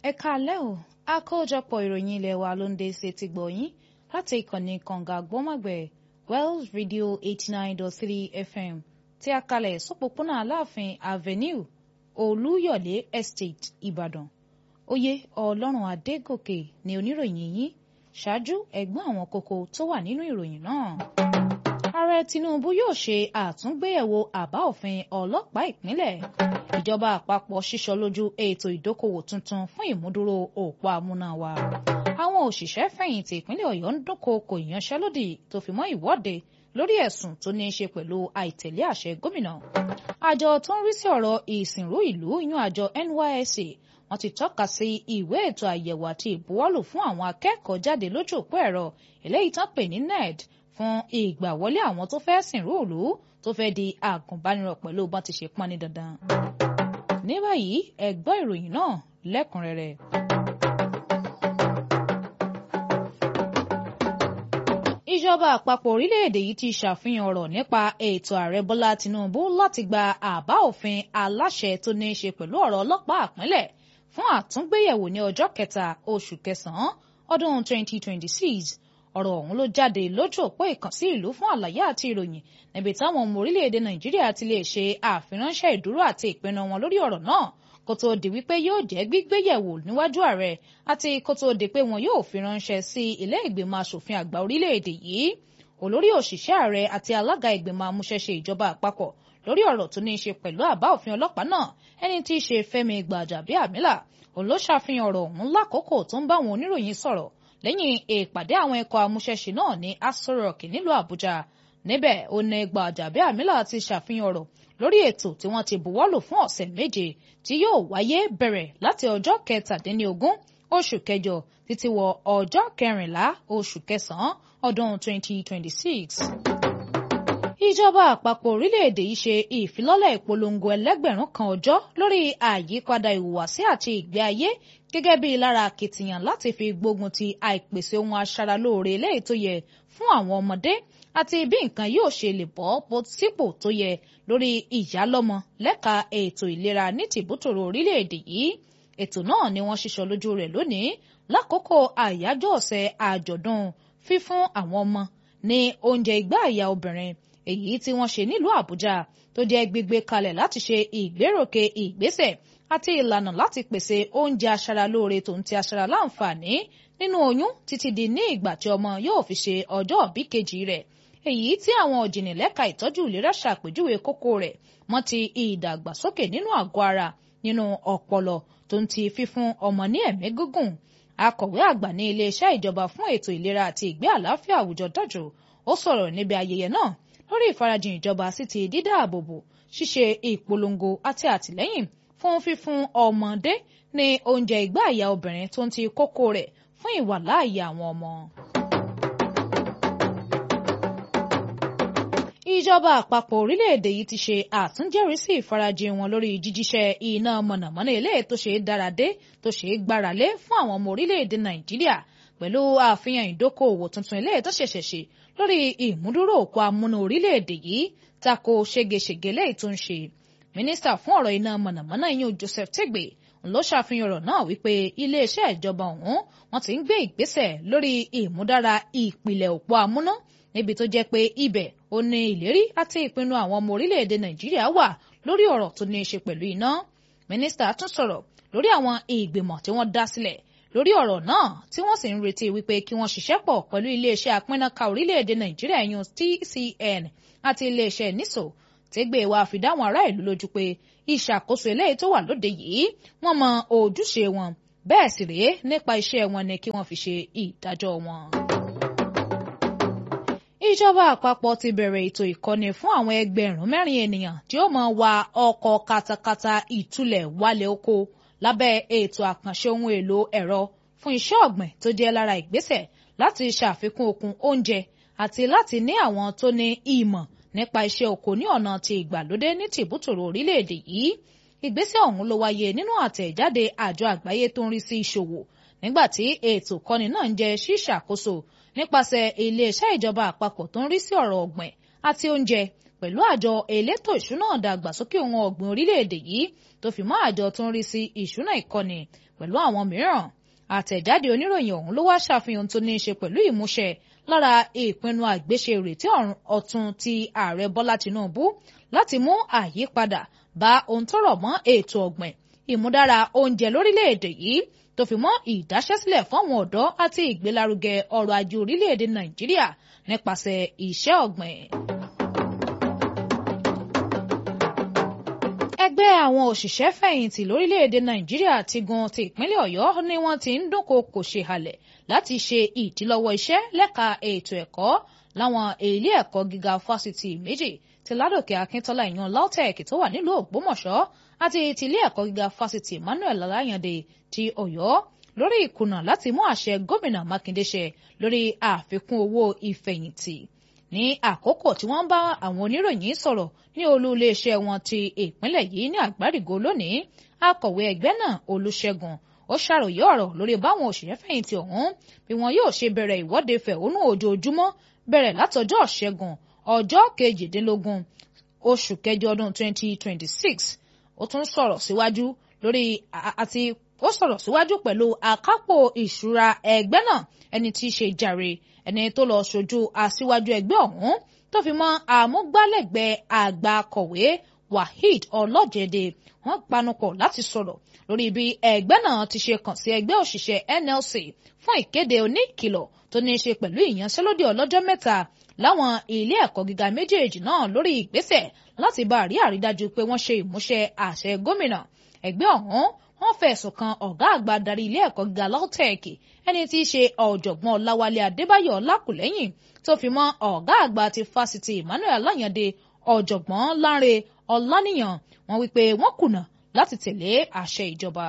ẹ káalẹ́ o àkójọpọ̀ ìròyìn ilé wa ló ń dé sí ti gbọ̀yìn láti ìkànnì kànga gbọ́mọ̀gbẹ̀ Wells Radio eighty nine dot three FM tí a kalẹ̀ sọ́pọ̀pọ̀nà aláàfin avenue olúyọ̀lé estate ìbàdàn oyè ọlọ́run adégòkè ni oníròyìn yín ṣáájú ẹ̀gbọ́n àwọn kókó tó wà nínú ìròyìn náà. ààrẹ tinubu yóò ṣe àtúngbéyẹ̀wò àbá òfin ọlọ́pàá ìpínlẹ̀ ìjọba àpapọ̀ ṣíṣọ lójú ètò ìdókòwò tuntun fún ìmúdúró òpó amúnáwá àwọn òṣìṣẹ́ fẹ̀yìntì ìpínlẹ̀ ọ̀yọ́ ń dúnkòokò ìyanṣẹ́lódì tó fi mọ́ ìwọ́de lórí ẹ̀sùn tó ní í ṣe pẹ̀lú àìtẹ̀lé àṣẹ gómìnà àjọ tó ń rí sí ọ̀rọ̀ ìsìnrú ìlú yan àjọ NYSC wọ́n ti tọ́ka sí ìwé ètò àyẹ̀wò àti ìbuwọ́lù fún àwọn akẹ́kọ̀ọ́ jáde lójú òpó ẹ̀rọ eléyìí tán pè ní ned fún ìgbàwọlé àwọn tó fẹ́ sìnrú ìlú tó fẹ́ di àgùnbánirọ̀ pẹ̀lú bọ́n ti ṣe pọ́n ní dandan. ní báyìí ẹ gbọ́ ìròyìn náà lẹ́kùnrẹ́rẹ́. ìjọba àpapọ̀ orílẹ̀-èdè yìí ti ṣàfihàn ọ̀rọ̀ nípa ètò ààrẹ bọ́lá tinubu láti gba àbá òfin aláṣẹ tó ní í ṣe pẹ̀lú ọ̀rọ̀ ọlọ́pàá àpínlẹ̀ fún àtúngbéyẹ̀wò ní ọjọ́ kẹta oṣù kẹsàn-án ọdún 2026 ọ̀rọ̀ ọ̀hún ló jáde lójú òpó ìkànsí ìlú fún àlàyé àti ìròyìn níbi táwọn ọmọ orílẹ̀-èdè nàìjíríà ti lè ṣe àfiránṣẹ́ ìdúró àti ìpinnu wọn lórí ọ̀rọ̀ náà kó tó di wípé yóò jẹ́ gbígbéyẹ̀wò níwájú ààrẹ àti kó tó di pé wọn yóò fi ránṣẹ́ sí ilé ìgbìmọ̀ asòfin àgbà orílẹ̀-èdè yìí olórí òṣìṣẹ́ ààrẹ àti alága ìgbìmọ̀ amúṣẹ́ṣe ìjọba àpapọ̀ lórí ọ̀rọ̀ tó ní í ṣe pẹ̀lú àbá òfin ọlọ́pàá náà ẹni tí í ṣe Fẹ́mi Gbàjàbíàmílà òun ló ṣàfihàn ọ̀rọ̀ ọ̀hún lákòókò tó ń bá àwọn oníròyìn sọ̀rọ̀ lẹ́yìn ìpàdé àwọn ẹ̀kọ́ amúṣẹ́ṣe náà ní Aso Rock nílùú Àbújá níbẹ̀ ó ní Gbàjàbíàmílà ti ṣàfihàn ọ̀rọ̀ lórí ètò tí wọ́n ti buwọ́lù fún ọ̀sẹ̀ méje tí yóò wáyé bẹ̀rẹ̀ láti ọjọ́ kẹtàdínlógún oṣù kẹjọ títí wọ ọjọ́ kẹrìnlá oṣù kẹsàn-án ọdún 2026 ìjọba àpapọ̀ orílẹ̀-èdè yìí ṣe ìfilọ́lẹ̀ ìpolongo ẹlẹ́gbẹ̀rún kan ọjọ́ lórí àyípadà ìhùwàsí àti ìgbé ayé gẹ́gẹ́ bí lára akitiyan láti fi gbógun ti àìpèsè ohun aṣaralóore eléyìí tó yẹ fún àwọn ọmọdé àti bí nǹkan yóò ṣe lè bọ́ bó sípò tó yẹ lórí ìyálọ́mọ lẹ́ka ètò ìlera ní tìbútòrò orílẹ̀-èdè yìí ètò náà ni wọ́n ṣiṣọ́ lójú rẹ̀ lónìí lákòókò àyájọ́ ọ̀sẹ̀ àjọ̀dún fífún àwọn ọmọ ní oúnjẹ ìgbà àyà obìnrin èyí tí wọ́n ṣe nílùú Àbújá tó jẹ́ gbígbé kalẹ̀ láti ṣe ìgbéròkè ìgbésẹ̀ àti ìlànà láti pèsè oúnjẹ aṣaralóore tó ń ti aṣaraláǹfààní nínú oyún títí di ní ìgbà tí ọmọ yóò fi ṣe ọjọ́ òbí kejì rẹ̀ èyí tí àwọn òjìnlẹ̀ka ìtọ́jú ìlera ṣàpèjúwe kókó rẹ̀ mọ́ ti ìdàgbàsókè nínú àgọ́ ara nínú ọpọlọ tó ń ti fífún ọmọ ní ẹ̀mí gígùn akọ̀wé àgbà ní iléeṣẹ́ ìjọba fún ètò ìlera àti ìgbé àlàáfíà àwùjọ dájò ó sọ̀rọ̀ níbi ayẹyẹ náà lórí ìfarajìn ìjọba sí ti dídáàbòbò ṣíṣe ìpolongo àti àtìlẹ́yìn fún fífún ọmọdé ní oúnjẹ ìgbà àyà obìnrin tó ń ti kókó rẹ̀ fún ìwàláàyè àwọn ọmọ. ìjọba àpapọ̀ orílẹ̀-èdè yìí ti ṣe àtúnjẹ́rìísí ìfarajìn wọn lórí jíjíṣẹ́ iná mọ̀nàmọ́ná eléyìí tó ṣe é dáradé tó ṣe é gbáralé fún àwọn ọmọ orílẹ̀-èdè nàìjíríà pẹ̀lú àfihàn ìdókòòwò tuntun eléyìí tó ṣẹ̀ṣẹ̀ ṣe lórí ìmúdúró òkú amúnú orílẹ̀-èdè yìí tako ségesège lẹ́yìn tó ń ṣe mínísítà fún ọ̀rọ̀ iná mọ̀nàmọ́ná yín Joseph Tegbe ló ṣàfihàn ọ̀rọ̀ náà wípé iléeṣẹ́ ìjọba ọ̀hún wọ́n ti ń gbé ìgbésẹ̀ lórí ìmúdára ìpìlẹ̀ òpó amúná níbi tó jẹ́ pé ibẹ̀ ó ní ìlérí àti ìpinnu àwọn ọmọ orílẹ̀-èdè Nàìjíríà wà lórí ọ̀rọ̀ tó ní í ṣe pẹ̀lú iná mínísítà tún sọ̀rọ̀ lórí àwọn ìgbìmọ̀ tí wọ́n dá sílẹ̀ lórí ọ̀rọ̀ náà tí wọ́n sì ń retí wípé kí wọ́n ṣiṣẹ́ pọ̀ pẹ̀lú iléeṣẹ́ apínnáka orílẹ̀-èdè Nàìjíríà yun TCN àti iléeṣẹ́ NISO tẹ́gbẹ́ wa fi dáwọn ará ìlú lójú pé ìṣàkóso eléyìí tó wà lóde yìí wọ́n mọ ojúṣe wọn bẹ́ẹ̀ sì rèé nípa iṣẹ́ wọn ni kí wọ́n fi ṣe ìdájọ́ wọn. ìjọba àpapọ̀ ti bẹ̀rẹ̀ ètò ìkọ́ni fún àwọn ẹgbẹ̀rún mẹ́rin ènìyàn tí ó máa wa ọkọ̀ katakata ìtulẹ̀ wálé oko lábẹ́ ètò àkànṣe ohun èlò ẹ̀rọ fún iṣẹ́ ọ̀gbìn tó jẹ́ lára ìgbésẹ̀ láti ṣàfikún okun oúnjẹ àti láti ní àwọn tó ní ìmọ̀ nípa iṣẹ́ oko ní ọ̀nà ti ìgbàlódé ní tìbútòrò orílẹ̀-èdè yìí ìgbésẹ̀ ọ̀hún ló wáyé nínú àtẹ̀jáde àjọ àgbáyé tó ń rí sí ìṣòwò nígbà tí ètò kọ́ni náà ń jẹ́ ṣíṣàkóso nípasẹ̀ iléeṣẹ́ ìjọba àpapọ̀ tó ń rí sí ọ̀rọ̀ ọ̀gbìn àti oúnjẹ pẹ̀lú àjọ elétò ìṣúná ìdàgbàsókè ohun ọ̀gbìn orílẹ̀-èdè yìí tó fi mọ́ àjọ tó ń rí sí ìṣúná ìkọ́ni pẹ̀lú àwọn mìíràn àtẹ̀jáde oníròyìn ọ̀hún ló wá ṣàfihàn tó ní í ṣe pẹ̀lú ìmúṣẹ lára ìpinnu àgbéṣe ìrètí ọ̀tun ti ààrẹ bọ́lá tinubu láti mú àyípadà bá ohun tó rọ̀ mọ́ ètò ọ̀gbìn ìmúdára oúnjẹ lórílẹ̀‐èdè yìí tó fi mọ́ ìdáṣẹ́sílẹ̀ fáwọn ọ̀dọ́ àti ìgbélárugẹ ọrọ̀ ajé orílẹ̀‐èdè nàìjíríà nípasẹ̀ iṣẹ́ ọ̀gbìn. ẹgbẹ́ àwọn òṣìṣẹ́ fẹ̀yìntì lórílẹ̀‐èdè nàìjíríà ti gun ti ìpínlẹ̀ ọ̀yọ́ ni wọ́n ti ń dúnkokò ṣe halẹ̀ láti ṣe ìdílọ́wọ́ iṣẹ́ lẹ́ka ètò ẹ̀kọ́ láwọn ilé ẹ̀kọ́ gíga fásitì méjì ti ládòkè akíntọ́lá ìyan lautech tó wà nílùú ògbómọ̀ṣọ́ àti ti ilé ẹ̀kọ́ gíga fásitì emmanuel alayande ti ọ̀yọ́ lórí ìkùnà láti mú àṣẹ gómìnà mákindé ṣẹ lórí àfikún owó ìfẹ̀yìntì ní àkókò tí wọ́n bá àwọn oníròyìn sọ̀rọ̀ ní olú iléeṣẹ́ wọn ti ìpínlẹ̀ yìí ní àgbárígò lónìí akọ̀wé ẹgbẹ́ náà olùṣègùn ó ṣàròyé ọ̀rọ̀ lórí báwọn òṣìṣẹ́ fẹ̀yìntì ọ̀hún bí wọn yóò ṣe bẹ̀rẹ̀ ìwọ́de fẹ̀hónú ojoojúmọ́ bẹ̀rẹ̀ látọjọ́ ṣẹ́gun ọjọ́ kejìdínlógún oṣù kẹjọ ọdún 2026 ó tún sọ̀rọ̀ síwájú lórí àti ó sọ̀rọ̀ síwájú pẹ̀lú akápò ìṣúra ẹgbẹ́ náà ẹni tí í ṣe jàre ẹni tó lọ ṣojú aṣíwájú ẹgbẹ́ ọ̀hún tó fi mọ́ àmúgbálẹ́gbẹ̀ẹ́ àgbà akọ̀wé waheed ọlọ́jẹ̀dẹ̀ wọ́n panupọ̀ láti sọ̀rọ̀ lórí bí ẹgbẹ́ náà ti ṣe kàn sí ẹgbẹ́ òṣìṣẹ́ NLC fún ìkéde oníkìlọ̀ tó ní í ṣe pẹ̀lú ìyanṣẹ́lódì ọlọ́jọ́ mẹ́ta láwọn ilé ẹ̀kọ́ gíga méjèèjì náà lórí ìgbésẹ̀ láti bá àrí àrídájú pé wọ́n ṣe ìmúṣẹ àṣẹ gómìnà ẹgbẹ́ ọ̀hún wọ́n fẹ̀sùn kan ọ̀gá àgbà darí ilé ẹ̀kọ́ gíga LAUTECH ẹni tí í ṣe ọ̀jọ̀gbọ́n ọláwálé adébáyọ̀ ọlákùlẹ́yìn tó fi mọ́ ọ̀gá àgbà ti fásitì emmanuel alayande ọ̀jọ̀gbọ́n lánre ọláníyàn wọ́n wípé wọ́n kùnà láti tẹ̀lé àṣẹ ìjọba.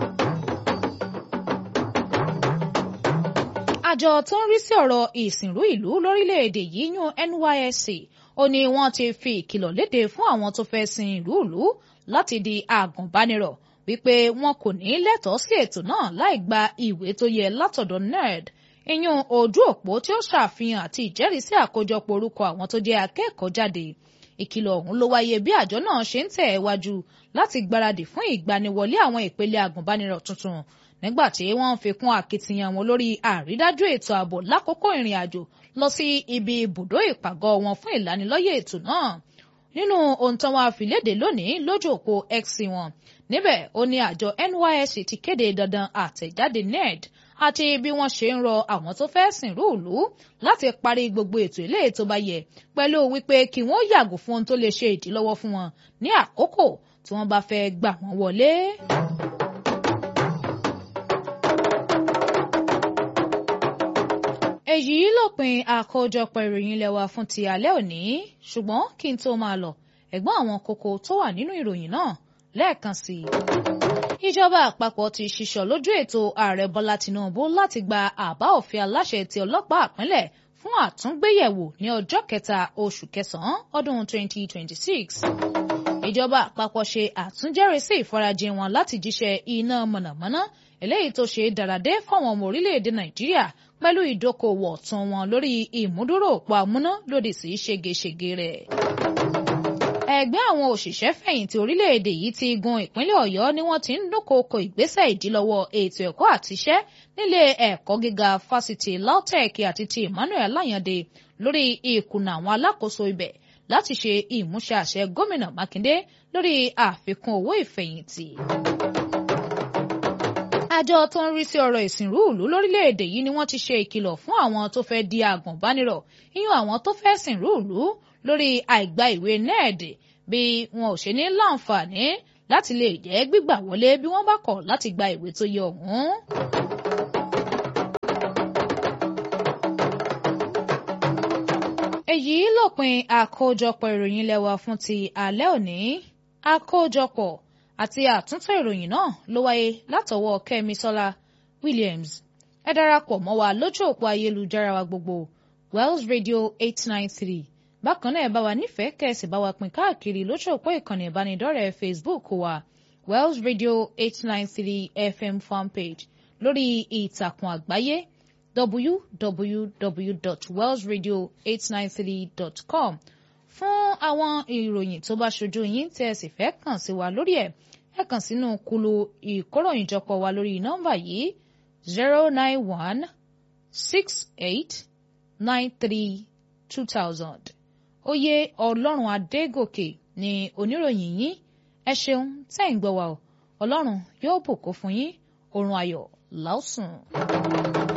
àjọ tó ń rí sí ọ̀rọ̀ ìsìnrú ìlú lórílẹ̀‐èdè yìí yún NYSC ó ní wọ́n ti fi ìkìlọ̀ léde fún àwọn tó fẹ́ sin ìlú ìlú láti di àgùnbánirọ̀ wípé wọn kò ní lẹ́tọ̀ọ́ sí ètò náà láì gba ìwé tó yẹ látọ̀dọ̀ NERD ìyún ojú òpó tí ó ṣàfihàn àti ìjẹ́rìísí àkójọpọ̀ orúkọ àwọn tó jẹ́ akẹ́kọ̀ọ́ jáde ìkìlọ̀ ọ̀hún ló wáyé bí àjọ náà ṣe ń tẹ̀ ẹ́ wájú láti gbáradì fún ìgbaniwọlé àwọn ìpele àgùnbánirọ̀ tuntun nígbà tí wọ́n ń fi kún akitiyan wọn lórí àrídájú ètò ààbò lákòókò ìrìn àjò lọ sí ibi ibùdó ìpàgọ́ wọn fún ìlanilọ́yẹ̀ ètò náà nínú ohun tí wọ́n fi léde lónìí lójú òpó X wọn níbẹ̀ ó ní àjọ NYSC ti kéde dandan àtẹ̀jáde NERD àti bí wọ́n ṣe ń rọ àwọn tó fẹ́ sìnrú ìlú láti parí gbogbo ètò ilé tó bá yẹ pẹ̀lú wípé kí wọ́n yàgò fún ohun tó lè ṣe ìdílọ́wọ́ fún wọn ní àkókò tí wọ́n bá fẹ́ gbà wọ́n wọlé. èyí lópin àkójọpọ̀ ìròyìn ilé wa fún ti alẹ́ òní ṣùgbọ́n kí n tó máa lọ ẹ̀gbọ́n àwọn kókó tó wà nínú ìròyìn náà lẹ́ẹ̀kan sí i. ìjọba àpapọ̀ ti ṣiṣọ́ lójú ètò ààrẹ bọ́lá tinubu láti gba àbá òfin aláṣẹ ti ọlọ́pàá àpínlẹ̀ fún àtúngbéyẹ̀wò ní ọjọ́ kẹta oṣù kẹsàn-án ọdún 2026. ìjọba àpapọ̀ ṣe àtúnjẹ́rìísí ìfarajìn wọn láti jíṣẹ́ iná mọ̀nàmọ́ná eléyìí tó ṣe dáradé fáwọn ọmọ orílẹ̀-èdè nàìjíríà pẹ̀lú ìdókòwò ọ̀tún wọn lórí ìmúdúró òpó amúná lòdì sí ṣégeṣége rẹ̀. ẹgbẹ́ àwọn òṣìṣẹ́ fẹ̀yìntì orílẹ̀-èdè yìí ti gun ìpínlẹ̀ ọ̀yọ́ ni wọ́n ti ń dúnkòokò ìgbésẹ̀ ìdílọ́wọ́ ètò ẹ̀kọ́ àtiṣẹ́ nílé ẹ̀kọ́ gíga fásitì LAUTECH àti ti Emmanuel Alayande lórí ìkùnà àwọn alákòóso ibẹ̀ láti ṣe ìmúṣẹ àṣẹ gómìnà Mákindé lórí àfikún owó ìfẹ̀yìntì àjọ tó ń rí sí ọ̀rọ̀ ìsìnrú ìlú lórílẹ̀‐èdè yìí ni wọ́n ti ṣe ìkìlọ̀ fún àwọn tó fẹ́ di àgùnbánirọ̀ yíyan àwọn tó fẹ́ sìnrú ìlú lórí àìgbà ìwé NERD bí wọn ò ṣe ní láǹfààní láti lè jẹ́ gbígbà wọlé bí wọ́n bá kọ̀ láti gba ìwé tó yẹ ọ̀hún. èyí lópin àkójọpọ̀ ìròyìn lẹ́wà fún ti alẹ́ òní àkójọpọ̀ àti àtúntò ìròyìn náà ló wáyé látọwọ́ Kẹ́misọ́lá Williams ẹ darapọ̀ mọ́ wa lójú òpó ayélujára wa gbogbo Wells Radio eight nine three bákan náà ẹ bá wa nífẹ̀ẹ́ kẹ́sì bá wa pín káàkiri lójú òpó ìkànnì ìbánidọ́rẹ̀ẹ́ Facebook wa Wells Radio eight nine three FM fanpage lórí ìtàkùn àgbáyé www.wellsradio893.com fún àwọn ìròyìn tó bá ṣojú yín tí ẹ sì fẹ́ kàn sí wa lórí ẹ̀ ẹ kàn sínú kulu ìkóròyìnjọpọ̀ wa lórí nọ́mbà yìí zero nine one six eight nine three two thousand oyè ọlọ́run adégòkè ni oníròyìn yín ẹ ṣeun tẹ́ ń gbọ́ wa o ọlọ́run yóò bùkún fún yín oorun ayọ̀ láòsùn.